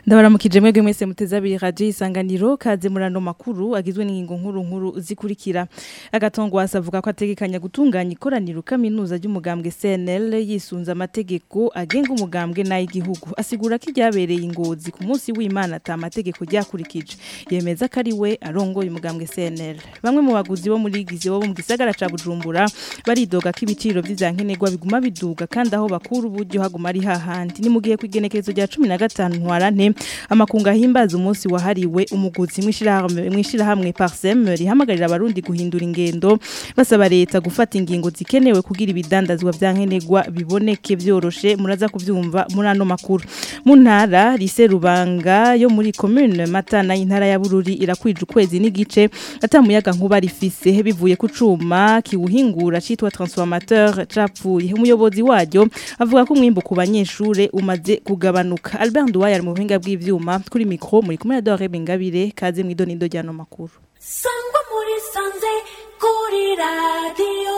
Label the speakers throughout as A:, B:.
A: ndabaramukije mwebwe mwese muteze abiri radio isanganiro kaze murano makuru agizwe n'ingingo nkuru nkuru zikurikira agatongwasa avuga ko ategekanya gutunganya ikoraniro kaminuza ry'umugambwe CNL yisunza amategeko agenga umugambwe n'ay'igihugu asigura ko iryabereye ingozi ku munsi w'Imana ata amategeko ryakurikije yemeza ko ari we arongoye umugambwe CNL bamwe mu baguzi bo muri gize bo mu gisagara ca Bujumbura baridoga ko ibiciro vy'izankenerwa biguma biduga kandi aho bakura uburyo haguma ari hahandi ni mu gihe kw'igenekerezo rya 15 ntwarante amakunga himbaza umunsi wahariwe umuguzi mwishirahamwe mwishirahamwe Parsem rihamagarira abarundi guhindura ingendo basaba leta gufata ingingo zikenewe kugira ibidandazwa vyankenerwa biboneke vyoroshe muraza kuvyumva muri ano makuru mu ntara rise rubanga yo muri commune Matana y'intara ya Bururi irakwije ukwezi n'igice atamuyaga nkuba rifise bivuye ku cuma kiwuhingura citwa transformateur capfuye umuyobozi waryo avuga ko umwimbo ku banyeshure umaze kugabanuka Albert Nduwaye ari mu buhinga bw'ivyuma kuri micro muri kumwe na Dore Bengabire kaze mwidonido ryano makuru
B: sangwa muri sanze kuri radio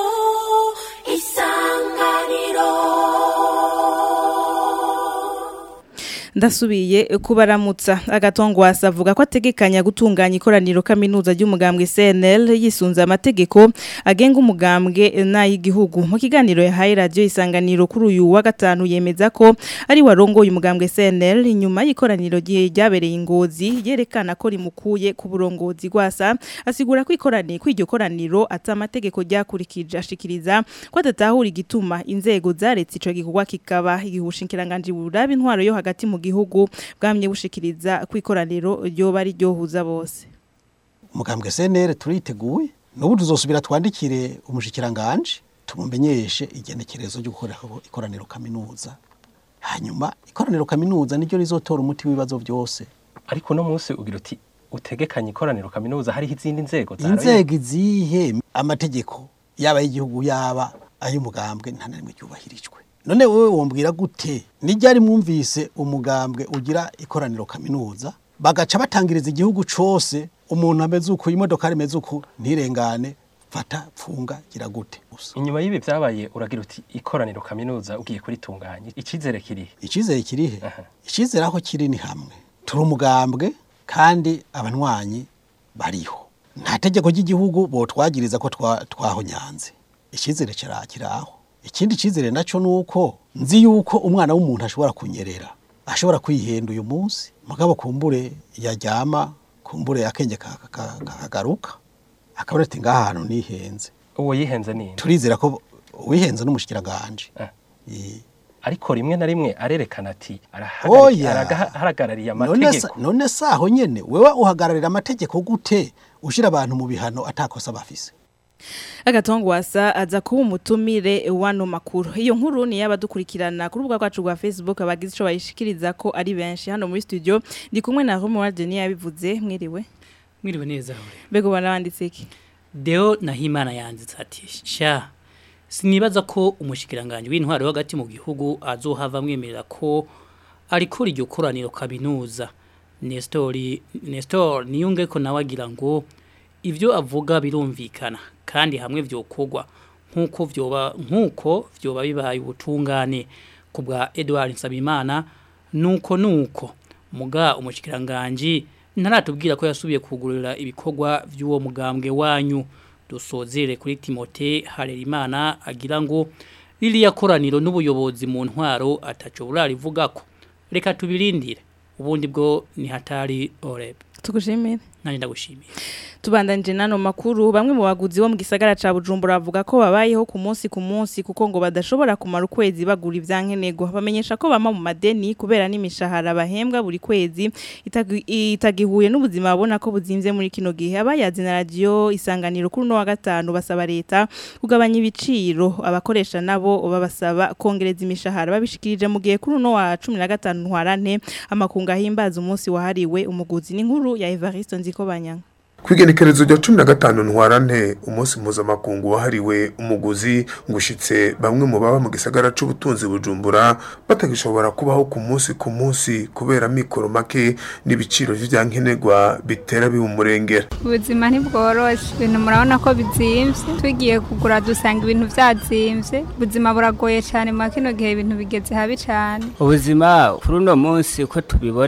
B: isanganiro
A: ndasubiye kubaramutsa agatongwasa avuga ko ategekanya gutunganya ikoraniro kaminuza ry'umugambwe CNL yisunza amategeko agenga umugambwe n'ay'igihugu mu kiganiro yahaye radio isanganiro kuri uyu wa gatanu yemeza ko ari warongoye umugambwe CNL inyuma y'ikoraniro ryabereye ingozi yerekana ko rimukuye ku burongozi gwasa asigura ko ikoraniro kw'iryo koraniro ata amategeko ryakurikije ashikiriza ko adatahura igituma inzego zaretse ico gikorwa kikaba igihushingiranganje buraba intwaro yo hagati mu gihugu bwamye bushikiriza kwikoraniro ryo bari ryohuza bose
C: umugambwe CNL turiteguye nubu tuzosubira twandikire umushikiranganje tumumenyeshe igenekerezo ryo gukora ikoraniro kaminuza hanyuma ikoraniro kaminuza niryo rizotora umuti w'ibibazo byose
D: ariko no munsi ugira uti utegekanye ikoraniro kaminuza hariho izindi nzego
C: inzego izihe amategeko yaba y'igihugu yaba ay'umugambwe nta na rimwe ryubahirijwe none wowe wombwira gute nijyari mwumvise umugambwe ugira ikoraniro kaminuza bagaca batangiriza igihugu cose umuntu ameze uko imodoka imeze uko ntirengane fata pfunga gira gute gusa
D: inyuma y'ibi byabaye uragira uti ikoraniro kaminuza ugiye kuritunganya icizere kirihe
C: icizere kirihe
D: Aha.
C: icizere aho kiri ni hamwe turi umugambwe kandi abanywanyi bariho nta tegeko ry'igihugu botwagiriza ko twa- twahonyanze icizere kira- kiraho ikindi cizere naco nuko nzi yuko umwana w'umuntu ashobora kunyerera ashobora kwihenda uyu munsi mugabo kumbure yaryama kumbure akenge ka- ka- kakagaruka akabona ati ngaha hantu nihenze
D: uwo yihenze ninde
C: turizera ko wihenze n'umushikiranganje
D: Ah.
C: Eh.
D: ariko rimwe na rimwe arerekana ati
C: Oya.
D: arahagarariye
C: none
D: amategeko
C: sa- none saho nyene wewe uhagararira amategeko gute ushira abantu mu bihano atakosa bafise
A: agatongwasa aza kuba umutumire wano makuru iyo nkuru ni y'abadukurikirana ku rubuga rwacu rwa Facebook abagize ico bayishikiriza ko ari benshi hano muri studio ndi kumwe na Romuald Denis yabivuze mwiriwe
E: mwiriwe neza hore
A: bego banabanditse iki
E: deo nahimana yanditse ati sha sinibaza ko umushikiranganje w'intwaro hagati mu gihugu azohava mwemerera ko ariko iryo koraniro kabinuza Nestor Nestor niyunge ko nawe agira ngo ivyo avuga birumvikana kandi hamwe vyokogwa nkuko vyoba nkuko vyoba bibaye ubutungane kubwa Edouard Nsabimana nuko nuko muga umushikiranganje ntaratubwira ko yasubiye kugurira ibikorwa by'uwo mugambwe wanyu dusozere kuri Timote Harerimana agira ngo ririya koraniro n'ubuyobozi mu ntwaro ataco burarivuga ko reka tubirindire ubundi bwo ni hatari oreb
A: tugushimire
E: nani ndagushimiye
A: Tubandanije nano makuru bamwe mu baguzi bo mu gisagara ca Bujumbura bavuga ko babayeho ku munsi ku munsi kuko ngo badashobora kumara ukwezi bagura ivyankenerwa bamenyesha ko bama mu madeni kubera n'imishahara bahembwa buri kwezi itagi- itagihuye n'ubuzima babona ko buzimvye muri kino gihe abayazi na radio isanganiro kuri no wa gatanu basaba leta kugabanya ibiciro abakoresha nabo babasaba kongereza imishahara babishikirije mu gihe kuri no wa 15 ntwarante amakunga himbaza umunsi wahariwe umuguzi n'inkuru ya Evariste Nzikobanyanga
F: kwigenekerezo rya cumi na gatanu ntwarante umunsi mpuzamakungu wahariwe umuguzi ngo ushitse bamwe mu baba mu gisagara c'ubutunzi bujumbura batagishobora kubaho ku munsi ku munsi kubera mikoro make n'ibiciro vy'ivyankenerwa bitera biba umurengera
G: ubuzima ntibworoshe ibintu murabona ko bizimvye tugiye kugura dusanga ibintu vyazimvye ubuzima buragoye cane mu kino gihe ibintu bigeze habi cane
H: ubuzima kuri uno munsi uko tubibona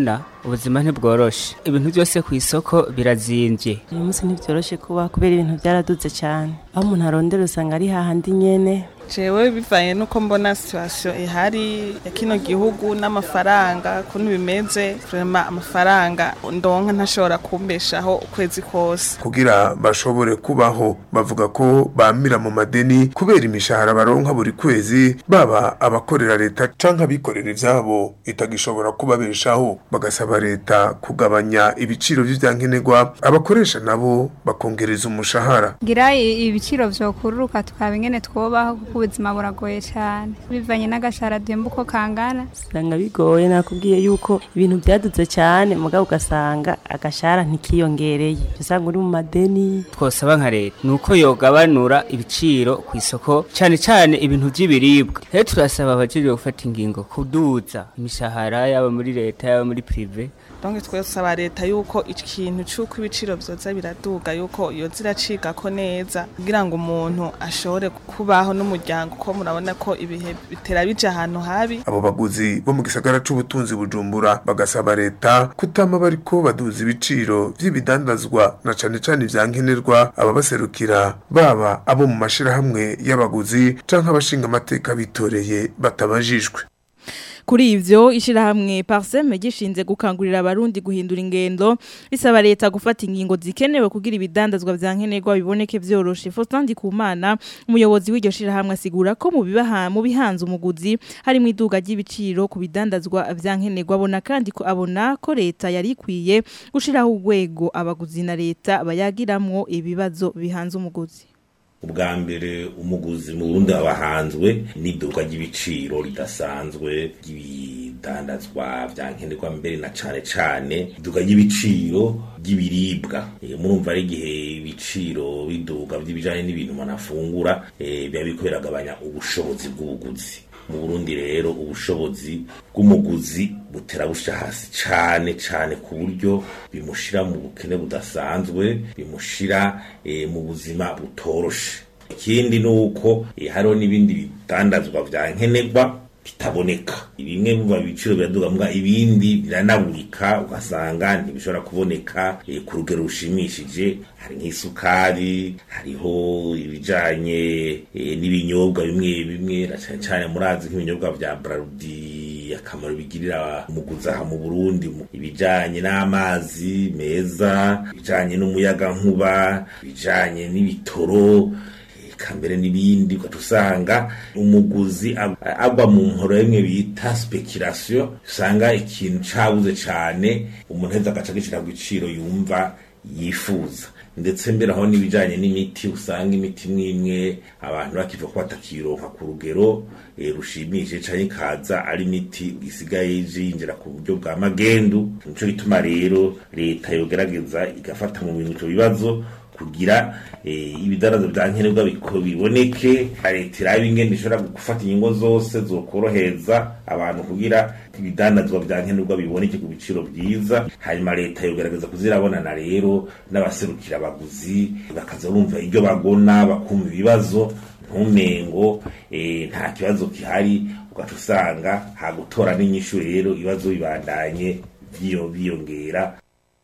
H: ubuzima ntibworoshe ibintu byose ku isoko birazimvye
I: uyu munsi ntibyoroshe kuba kubera ibintu byaraduze cyane aho umuntu arondera usanga ari hahandi nyene
J: jewe bivanye nuko mbona situation ihari ya kino gihugu n'amafaranga kuntu bimeze vraiment amafaranga ndonka ntashobora kumbeshaho ukwezi kose
F: kugira bashobore kubaho bavuga ko bamira mu madeni kubera imishahara baronka buri kwezi baba abakorera leta canke abikorera ivyabo itagishobora kubabeshaho bagasaba leta kugabanya ibiciro vy'ivyankenerwa abakoresha nabo bakongereza umushahara
G: gira i- ibiciro vyokururuka tukaba ingene twobaho kuko ubuzima buragoye cyane bivanye n'agashara duhemba uko kangana
I: usanga bigoye nakubwiye yuko ibintu byaduze cyane mugabo ugasanga agashara ntikiyongereye usanga uri mu madeni
H: twosaba nka leta nuko yogabanura ibiciro ku isoko cyane cyane ibintu by'ibiribwa rero turasaba abajejwe gufata ingingo kuduza imishahara yaba muri leta yaba muri prive
J: donc twesaba leta yuko ikintu c'uko ibiciro vyoza biraduga yuko yoza iracigako neza kugira ngo umuntu ashobore kubaho n'umuryango ko murabona ko ibihe bitera bija ahantu habi
F: abo baguzi bo mu gisagara c'ubutunzi bujumbura bagasaba leta kutama bariko baduza ibiciro vy'ibidandazwa na cane cane ivyankenerwa ababaserukira baba abo mu mashirahamwe y'abaguzi canke abashinga amateka bitoreye batabajijwe
A: Kuri ivyo ishirahamwe Parsem gishinze gukangurira abarundi guhindura ingendo risaba leta gufata ingingo zikenewe kugira ibidandazwa vyankenerwa biboneke vyoroshe Faustin Ndikumana umuyobozi w'iryo shirahamwe asigura ko mu bibaha mu bihanze umuguzi harimo iduga ry'ibiciro ku bidandazwa vyankenerwa abona kandi ko abona ko leta yari ikwiye gushiraho urwego abaguzi na leta bayagiramwo ibibazo bihanze umuguzi
K: ubwa mbere umuguzi mu Burundi abahanzwe n'iduka ry'ibiciro ridasanzwe ry'ibidandazwa vyankenerwa mbere na cane cane iduka ry'ibiciro ry'ibiribwa Eh, murumva ari igihe ibiciro biduga vy'ibijanye n'ibintu umuntu afungura eh, biba biriko biragabanya ubushobozi bw'ubuguzi mu Burundi rero ubushobozi bw'umuguzi butera busha hasi cane cane ku buryo bimushira mu bukene budasanzwe bimushira eh, mu buzima butoroshe ikindi ni uko eh, hariho n'ibindi bidandazwa vya nkenerwa bitaboneka bimwe biva ibiciro biraduga mbwa ibindi biranaburika ugasanga ntibishobora kuboneka eh, ku rugero rushimishije hari nk'isukari hariho ibijanye eh, n'ibinyobwa bimwe bimwe na cane cane murazi nk'ibinyobwa vya Brarudi akamaro bigirira umuguzi aha mu Burundi mu- ibijanye n'amazi meza ibijanye n'umuyaga nkuba ibijanye n'ibitoro eka mbere n'ibindi ugaca usanga umuguzi ag- agwa mu nkoro imwe bita speculation usanga ikintu cabuze cane umuntu aheza agaca agishira ku giciro yumva yifuza ndetse mbere aho n'ibijanye n'imiti usanga imiti imwe imwe abantu bakiva ko batakironka ku rugero eh, rushimishije canke ikaza ari imiti isigaye yinjira ku buryo bwa magendu nico gituma rero leta yogerageza igafata mu bintu ico bibazo kugira eh, ibidarazo vya nkenerwa biko biboneke leta irabe ingene ishobora gufata ingingo zose zokorohereza abantu kugira ibidandazwa vya nkenerwa biboneke ku biciro vyiza hanyuma leta yogerageza kuzirabonana rero n'abaserukira abaguzi bakaza bumva iryo bagona bakumva ibibazo ntumengo eh, nta kibazo gihari ugaca usanga hagutora n'inyishu rero ibibazo bibandanye vyiyo- biyongera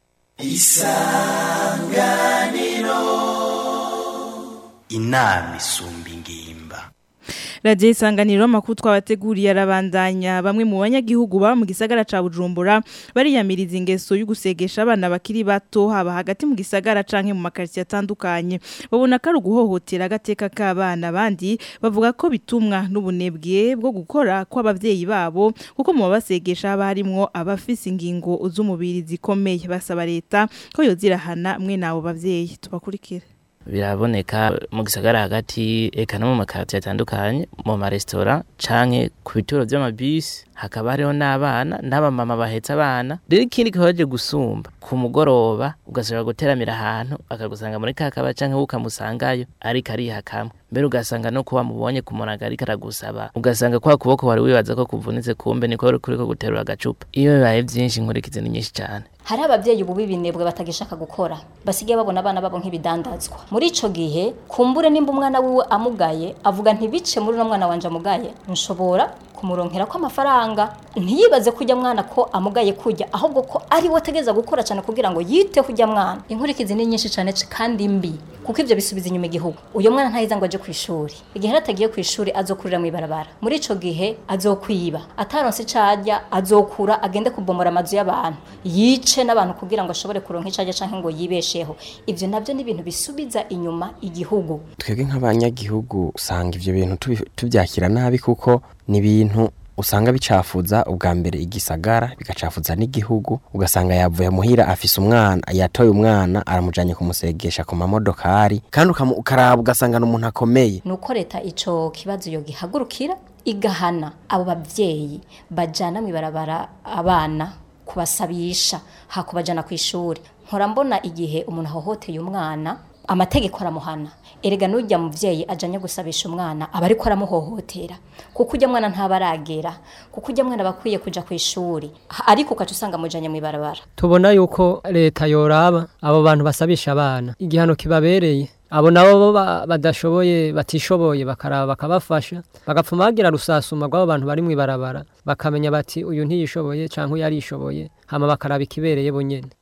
L: inama isumba ingimba
A: Radio isanganiro makuru twabateguriye arabandanya bamwe mu banyagihugu ba mu gisagara ca Bujumbura bariyamiriza ingeso y'ugusegesha abana bakiri bato haba hagati mu gisagara canke mu makartie atandukanye babona ko ari uguhohotera agateka k'abana bandi bavuga ko bitumwa n'ubunebwe bwo gukora kw'abavyeyi babo kuko mu babasegesha haba harimwo abafise ingingo z'umubiri zikomeye basaba leta ko yozirahana mwe nabo bavyeyi tubakurikire
M: biraboneka mu gisagara hagati eka no mu makaritiye atandukanye mu maresitora canke ku bituro vy'amabisi hakaba hariho n'abana n'abamama bahetse abana rero ikindi kibaje gusumba ku mugoroba ugasubira guteramira ahantu akagusanga muri kakaba canke ukamusangayo ariko ariha kamwe mbere ugasanga no kuba mubonye ku munaga ariko aragusaba ugasanga kwa kuboko wari wibaza ko kuvunitse kumbe niko kuriko guterura agacupa iyo bibaye vyinshi inkurikizi ni nyinshi cane
N: hari abavyeyi ubu b'ibinebwe batagishaka gukora basigaye babona abana babo nk'ibidandazwa muri ico gihe kumbure nimba umwana wiwe amugaye avuga ntibice muri uno mwana wanje amugaye nshobora kumuronkera ko amafaranga ntiyibaze kujya mwana ko amugaye kujya ahubwo ko ari we ategereza gukora cyane kugira ngo yiteho ujya mwana inkurikizi ni nyinshi cyane kandi mbi kuko ibyo bisubiza inyuma igihugu uyu mwana ntahiza ngo aje ku ishuri igihe atagiye ku ishuri azokurira mu ibarabara muri ico gihe azokwiba ataronse icajya azokura agende kubomora amazu y'abantu yice n'abantu kugira ngo ashobore kuronka icajya canke ngo yibesheho ivyo navyo ni ibintu bisubiza inyuma igihugu
O: twebwe nk'abanyagihugu usanga ivyo bintu tubi- tubyakira nabi kuko ni ibintu usanga bicafuza ubwa mbere igisagara bigacafuza n'igihugu ugasanga yavuye muhira afise umwana yatoye umwana aramujanye kumusegesha ku mamodokari kandi ukamu- ukaraba ugasanga ni umuntu akomeye
N: nuko leta ico kibazo yo gihagurukira igahana abo bavyeyi bajana mu ibarabara abana kubasabisha hakubajana ku ishuri nkora mbona igihe umuntu ahohoteye umwana amategeko aramuhana erega n'ujya muvyeyi ajanye gusabisha umwana aba ariko aramuhohotera kuko ujya mwana ntaba aragera kuko ujya mwana bakwiye kuja ku ishuri Ha- ariko ukaca usanga mujanye mu ibarabara
P: tubona yuko leta yoraba abo bantu basabisha abana igihano kibabereye abo nabo bo ba- badashoboye batishoboye bakaraba bakabafasha bagapfuma bagira rusasuma rw'abo bantu bari mu ibarabara bakamenya bati uyu ntiyishoboye canke uyu arishoboye hama bakaraba ikibereye bonyene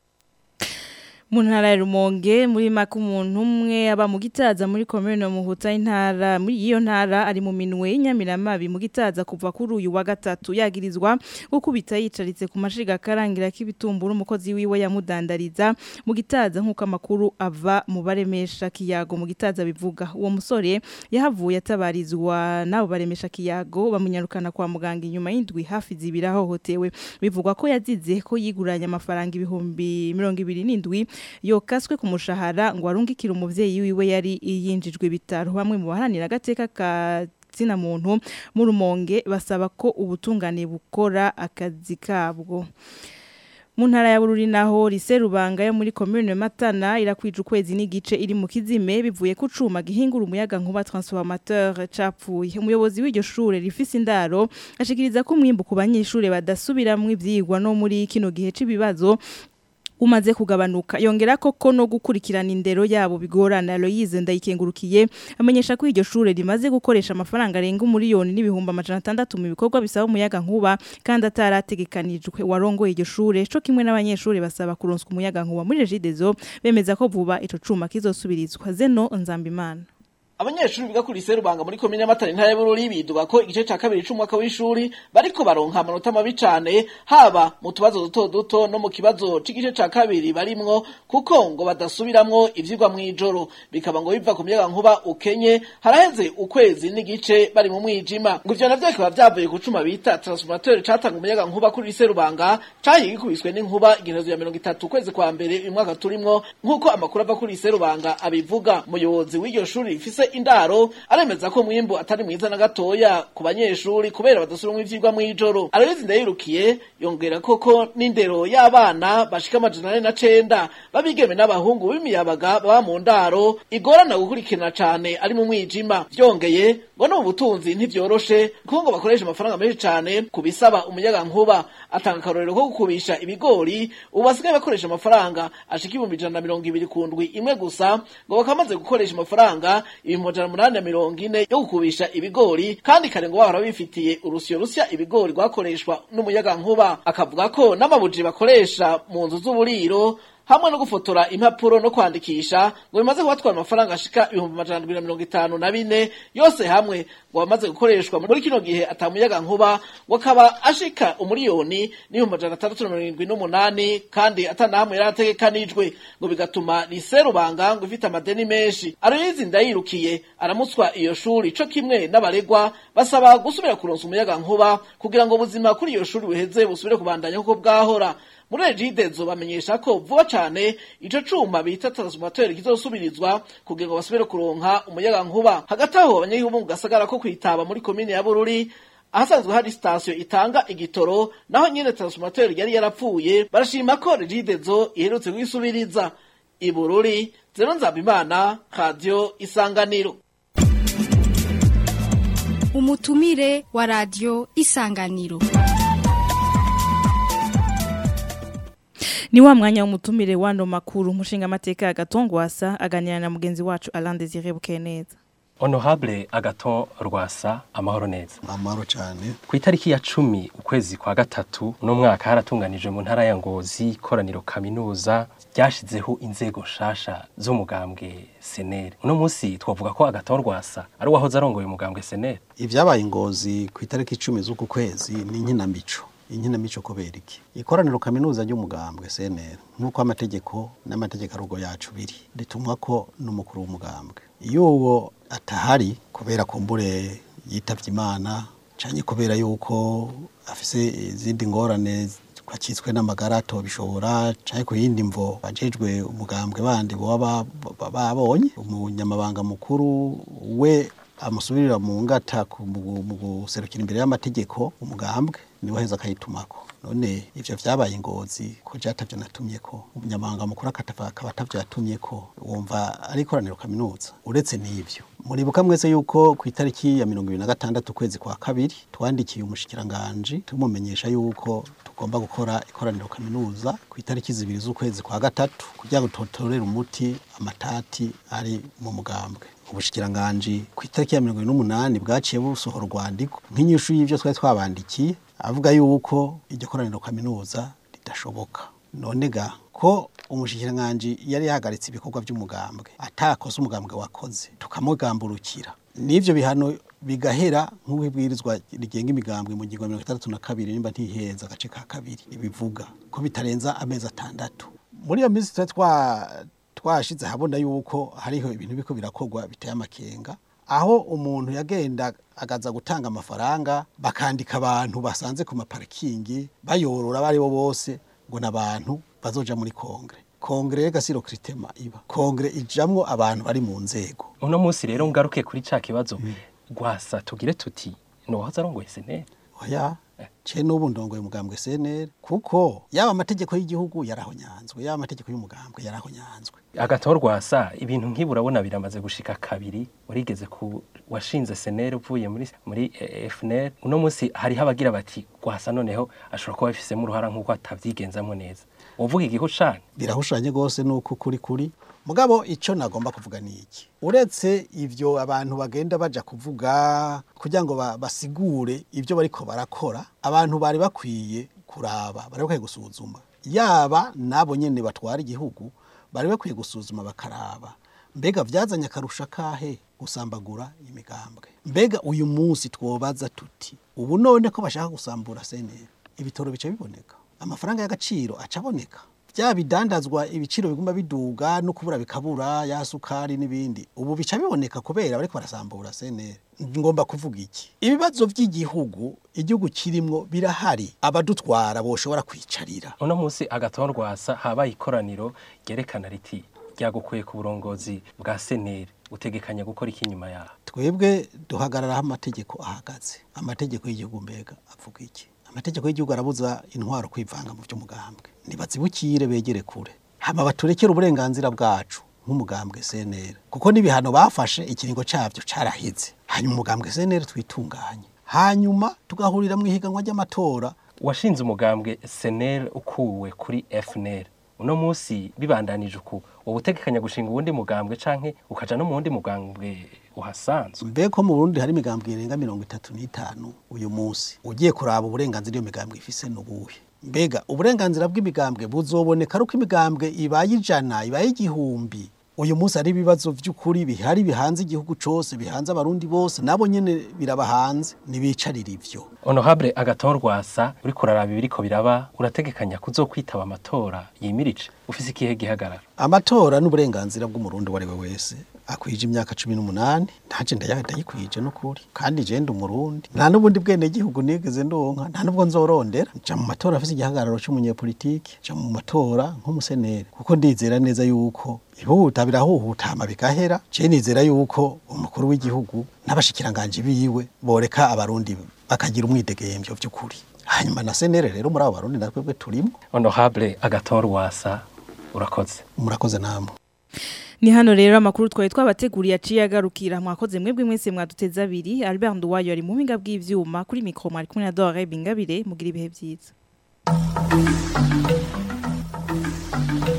A: mu ntara ya rumonge muri maka umuntu umwe aba mu gitaza muri komune muhuta intara muri iyo ntara ari mu minwe y'inyamiramabi mu gitaza kuva kuri uyu wa gatatu yagirizwa gukubita yicaritse ku mashiga akarangira k'ibitumbura umukozi wiwe yamudandariza mu gitaza nk'uko amakuru ava mu baremesha kiyago mu gitaza bivuga uwo musore yahavuye atabarizwa n'abo baremesha kiyago bamunyarukana kwa muganga inyuma y'indwi hafi zibiri ahohotewe bivugwa ko yazize ko yiguranye amafaranga ibihumbi mirongo ibiri n'indwi yokaswe ku mushahara ngo arungikire umuvyeyi wiwe yari yinjijwe ibitaro bamwe mu baharanira agateka ka zina muntu mu rumonge basaba ko ubutungane bukora akazi kabwo mu ntara ya bururi naho rise rubanga yo muri commune matana irakwije ukwezi n'igice iri mu kizime bivuye ku cuma gihingura umuyaga nkuba transformateur capfuye umuyobozi w'iryo shure rifise indaro ashikiriza ko umwimbu ku banyeshure badasubiramwo ivyigwa no muri kino gihe c'ibibazo umaze kugabanuka yongera koko no gukurikirana indero yabo bigorana Aloise ndayikengurukiye amenyesha ko iryo shure rimaze gukoresha amafaranga arenga umuriyoni n'ibihumbi amajana atandatu mu bikorwa bisaba umuyaga nkuba kandi atarategekanijwe warongoye iryo shure co kimwe n'abanyeshuri basaba kuronswa umuyaga nkuba muri Regidezo bemeza ko vuba ico cuma kizosubirizwa Zeno Nzambimana
Q: abanyeshuri biga kuri Serubanga muri komine y'Amatara intara y'Bururi biduga ko igice ca kabiri c'umwaka w'ishuri bariko baronka amanota mabi cane haba mu tubazo duto duto no mu kibazo c'igice ca kabiri barimwo kuko ngo badasubiramwo ivyigwa mw'ijoro bikaba ngo biva ku muyaga nkuba ukenye haraheze ukwezi n'igice bari mu mwijima ngo ivyo navyo bikaba vyavuye ku cuma bita transformateur catanga umuyaga nkuba kuri Serubanga cahiye gikubiswe n'inkuba igenezo ya mirongo itatu ukwezi kwa mbere uyu mwaka turimwo nk'uko amakuru ava kuri Serubanga abivuga umuyobozi w'iryo shuri rifise indaro aremeza ko mwimbu atari mwiza na gatoya ku banyeshuri kubera badasubiramo ivyigwa mw'ijoro arabizi ndayirukiye yongera koko n'indero y'abana bashika amajana ane na cenda babigeme n'abahungu b'imiyabaga baba mu ndaro igorana gukurikirana cane ari mu mwijima vyongeye ngo no mu butunzi ntivyoroshe kuko ngo bakoresha amafaranga menshi cane ku bisaba umuyaga nkuba atanga akarorero ko gukubisha ibigori ubu basigaye bakoresha amafaranga ashika ibihumbi ijana na mirongo ibiri ku ndwi imwe gusa ngo bakamaze gukoresha amafaranga ibihumbi amajana umunani na mirongo ine yo gukubisha ibigori kandi kare ngo bahora bifitiye urusyo rusya ibigori rwakoreshwa n'umuyaga nkuba akavuga ko n'amabuji bakoresha mu nzu z'uburiro hamwe no gufotora impapuro no kwandikisha ngo bimaze kubatwara amafaranga ashika ibihumbi amajana ndwi na mirongo itanu na bine yose hamwe ngo bamaze gukoreshwa muri kino gihe atamuyaga nkuba ngo akaba ashika umuriyoni n'ibihumbi amajana atandatu na mirongo irindwi n'umunani kandi atanahamwe yari ategekanijwe ngo bigatuma riserubanga ngo ifite amadeni menshi aroyizi ndayirukiye aramutswa iyo shuri co kimwe n'abaregwa basaba gusubira kuronsa umuyaga nkuba kugira ngo ubuzima kuri iyo shuri buheze busubire kubandanya kuko bwahora muri regidezo bamenyesha ko vuba cane ico cuma bita transformateur kizosubirizwa kugira ngo basubire kuronka umuyaga nkuba hagati aho abanyagihugu mu gasagara ko kwitaba muri komine ya Bururi ahasanzwe hari sitasiyo itanga igitoro naho nyene transformateur yari yarapfuye barashima ko regidezo iherutse kuyisubiriza ibururi zero nzabimana radio isanganiro
R: umutumire wa radio isanganiro
A: ni wa mwanya w'umutumire wano makuru umushinga amateka agatongwasa aganira na mugenzi wacu Alain Désiré Bukeneza
D: honorable agaton rwasa amahoro neza
C: amahoro cyane
D: ku itariki ya cumi ukwezi kwa gatatu uno mwaka haratunganijwe mu ntara ya ngozi ikoraniro kaminuza ryashizeho inzego nshasha z'umugambwe senere uno munsi twavuga ko agaton rwasa ari uwahoze arongoye umugambwe senere
C: ibyabaye ingozi ku itariki icumi z'uku kwezi ni inkinamico inkinamico kubera iki ikoraniro kaminuza ry'umugambwe CNL nk'uko amategeko n'amategeko arugo yacu biri ritumwa ko n'umukuru w'umugambwe iyo uwo atahari kubera kumbure yitavye imana canke kubera yuko afise izindi ngorane kwakitswe n'amagara atobishobora canke ku yindi mvo bajejwe umugambwe bandi boba babonye umunyamabanga mukuru we amusubirira mu ngata mu guserukira imbere y'amategeko umugambwe niwe heza akayitumako none ivyo vyabaye ingozi ko jatavyo natumye ko umunyamabanga mukuru akatava akaba atavyo yatumye ko wumva ari ikoraniro kaminuza uretse n'ivyo muribuka mwese yuko ku itariki ya mirongo ibiri na gatandatu ukwezi kwa kabiri twandikiye umushikiranganji tumumenyesha yuko tugomba gukora ikoraniro kaminuza ku itariki zibiri z'ukwezi kwa gatatu kugira ngo tutorere umuti amatati ari mu mugambwe ubushikiranganji ku itariki ya mirongo n'umunani bwaciye busohora urwandiko nk'inyishu y'ivyo twari twabandikiye avuga yuko iryo koraniro kaminuza ridashoboka none ga ko umushikiranganji yari yahagaritse ibikorwa by'umugambwe atakoze umugambwe wakoze tukamugamburukira n'ivyo bihano bigahera nk'uko ibwirizwa rigenga imigambwe mu ngingo ya mirongo itandatu na kabiri nimba ntiheza agace ka kabiri ibivuga ko bitarenza amezi atandatu muri iyo minsi twari twa twashize habona yuko hariho ibintu biko birakorwa biteye amakenga aho umuntu yagenda agaza gutanga amafaranga bakandika abantu basanze ku maparikingi bayorora bari bo bose ngo n'abantu bazoja muri kongre kongre y'agasiro kiritema iba kongre ijamwo abantu bari mu nzego
D: uno munsi rero ngaruke kuri ca kibazo gwasa tugire tuti nohoza arongoye senere
C: oya ce n'ubu ndongoye umugambwe CNL kuko yaba amategeko y'igihugu yarahonyanzwe yaba amategeko y'umugambwe yarahonyanzwe
D: agatorwasa ibintu nk'ibi urabona biramaze gushika kabiri urigeze ku washinze senere uvuye muri muri eh, FNL uno munsi hariho abagira bati gwasa noneho ashobora kuba bifisemo uruhara nk'uko atavyigenzamo neza uvuga igihu cane
C: birahushanye gose nuko kuri kuri mugabo ico nagomba kuvuga ni iki uretse ivyo abantu bagenda baja kuvuga kugira ngo ba- basigure ivyo bariko barakora abantu bari bakwiye kuraba bari bakwiye gusuzuma yaba nabo nyene batwara igihugu bari bakwiye gusuzuma bakaraba mbega vyazanye akarusha kahe gusambagura imigambwe mbega uyu munsi twobaza tuti ubu none ko bashaka gusambura senera ibitoro bica biboneka amafaranga y'agaciro aca aboneka bya bidandazwa ibiciro biguma biduga no kubura bikabura ya sukari n'ibindi ubu bica biboneka kubera bariko barasambura senera ngomba kuvuga iki ibibazo by'igihugu igihugu kirimwo birahari abadutwara boshobora kwicarira
D: uno munsi agatorwasa habaye ikoraniro ryerekana riti ryagukuye ku burongozi bwa senere utegekanya gukora iki nyuma yaho
C: twebwe duhagararaho amategeko ahagaze amategeko y'igihugu mbega avuga iki amategeko y'igihugu arabuza intwaro kwivanga mu by'umugambwe ntibazibukire begere kure hama baturekere uburenganzira bwacu nk'umugambwe CNL kuko n'ibihano bafashe ikiringo cyabyo caraheze hanyuma umugambwe CNL twitunganye hanyuma tugahurira mu ihiganwa ry'amatora
D: washinze umugambwe senere ukuwe kuri FNL uno munsi bibandanije uku wowe utegekanya gushinga uwundi mugambwe canke ukaja no mu wundi mugambwe uhasanzwe
C: mbe ko mu Burundi hari imigambwe irenga mirongo itatu n'itanu uyu munsi ugiye kuraba uburenganzira iyo migambwe ifise n'ubuhe mbega uburenganzira bw'imigambwe buzoboneka ari uko imigambwe ibaye ijana ibaye igihumbi uyu munsi hari ibibazo by'ukuri bihari bihanze igihugu cose bihanze abarundi bose nabo nyene birabahanze nibicarira ivyo
D: honorable agatorwasa uriko uraraba ibiriko biraba urategekanya kuzokwitaba amatora yimirije ufise ikihe gihagararo
C: amatora n'uburenganzira bw'umurundi uwo ari we wese akwije imyaka cumi n'umunani ntaje ndaya- ndayikwije n'ukuri kandi je ndi umurundi nta n'ubundi bwene gihugu nigeze ndonka nta n'ubwo nzorondera nja mu matora afise igihagararo c'umunyepolitiki nja mu matora nk'umuseneri kuko ndizera neza yuko ihuta birahuhutama bigahera je nizera yuko umukuru w'igihugu n'abashikiranganji biwe boreka abarundi bakagira umwidegemvyo vy'ukuri hanyuma na senere rero muri abo barundi natwebwe turimo
D: honorable agatorwasa urakoze
C: murakoze namwe
A: Ni hano rero amakuru twari twabateguriye aciye agarukira mwakoze mwebwe mwese mwaduteza abiri Albert Nduwayo ari mu mpinga bw'ivyuma kuri mikro mwari kumwe na Dore Bingabire mugira ibihe byiza